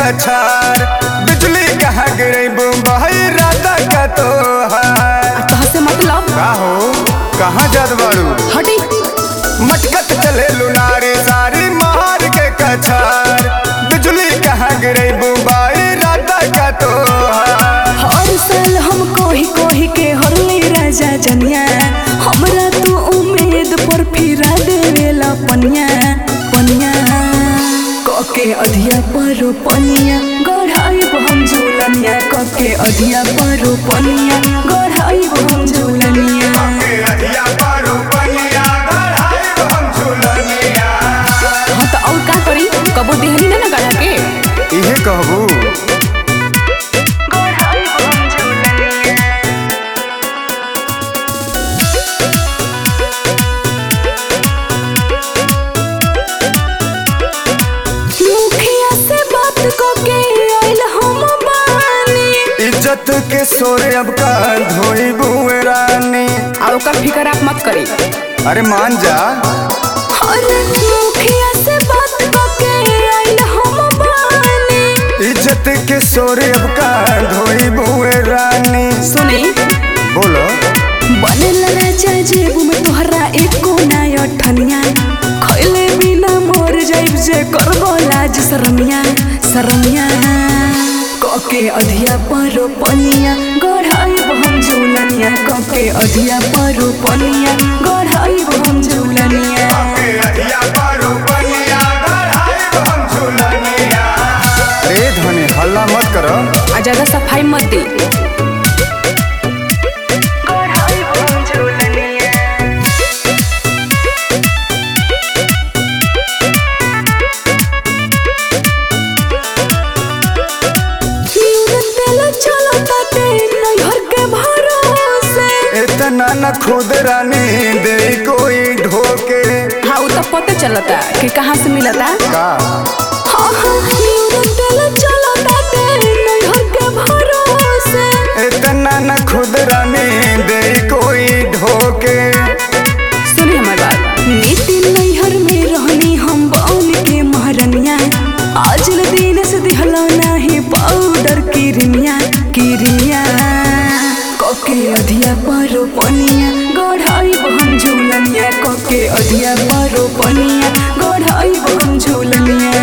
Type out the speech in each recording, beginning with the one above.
कछार बिजली कहाँ गिरे बम्बई राधा का तो है तहसे मतलब का हो कहाँ जात बाड़ू हटी मटकत चले लुनारी सारी मार के कछार बिजली कहाँ गिरे बुबाई राधा का तो हर साल हम कोही कोही के हरली राजा जनिया हमरा तू उम्मीद पर फिरा देवेला पनिया पनिया कके अधिया परो पनिया गढ़ाई हम झूलनिया कके अधिया परो पनिया गढ़ाई हम झूलनिया हाँ तो और का करी कबो देहनी ना ना गढ़ा के इहे कहबू मुखिया से बात को के आइल हम बानी इज्जत के सोरे अब का धोई बुए रानी और ओकर फिकर आप मत करी अरे मान जा अरे मुखिया से बात को के आइल हम बानी इज्जत के सोरे अब का धोई बुए रानी सुनी बोलो बनल राजा जेबू में तोहरा एको ना अठनिया खैले बिना मर जाइब जे करबो लाज शरमिया शरमिया कके अधिया परो पनिया गढ़ाई हम झूलनिया कके अधिया परो पनिया गढ़ाई हम झूलनिया अरे धनी हल्ला मत करो आ ज्यादा सफाई मत दे इतना न खुद रानी दे कोई ढोके हाँ वो तो पता चलता कि कहाँ से मिलता का हाँ हाँ तेल चलता नैहर के भरोसे इतना न खुद रानी दे कोई ढोके सुनी हमारी बात नीति नैहर में रहनी हम बौन के महारनिया आज ल दिन से दिहला नहीं पाउडर किरमिया किरमिया कके अधिया परो पनिया गढ़ाई हम झूलनिया कके अधिया परो पनिया गढ़ाई हम झूलनिया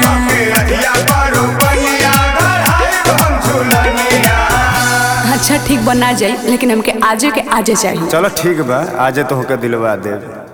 अच्छा ठीक बना जाए लेकिन हमके आजे के आजे चाहिए चलो ठीक बा आजे तो होके दिलवा दे